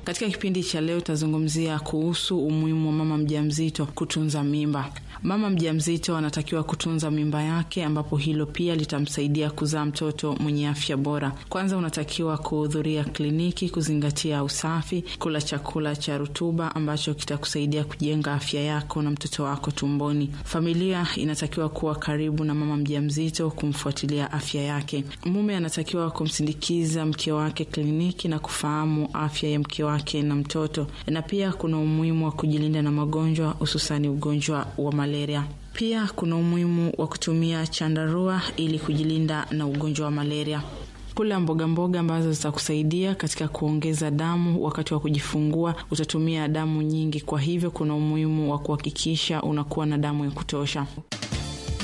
Katika kipindi cha leo tutazungumzia kuhusu umuhimu wa mama mjamzito kutunza mimba. Mama mjamzito anatakiwa kutunza mimba yake, ambapo hilo pia litamsaidia kuzaa mtoto mwenye afya bora. Kwanza unatakiwa kuhudhuria kliniki, kuzingatia usafi, kula chakula cha rutuba ambacho kitakusaidia kujenga afya yako na mtoto wako tumboni. Familia inatakiwa kuwa karibu na mama mjamzito, kumfuatilia afya yake. Mume anatakiwa kumsindikiza mke wake kliniki na kufahamu afya ya mke wake na mtoto, na pia kuna umuhimu wa kujilinda na magonjwa, hususani ugonjwa wa malaria. Pia kuna umuhimu wa kutumia chandarua ili kujilinda na ugonjwa wa malaria. Kula mboga mboga ambazo zitakusaidia katika kuongeza damu wakati wa kujifungua. Utatumia damu nyingi, kwa hivyo kuna umuhimu wa kuhakikisha unakuwa na damu ya kutosha.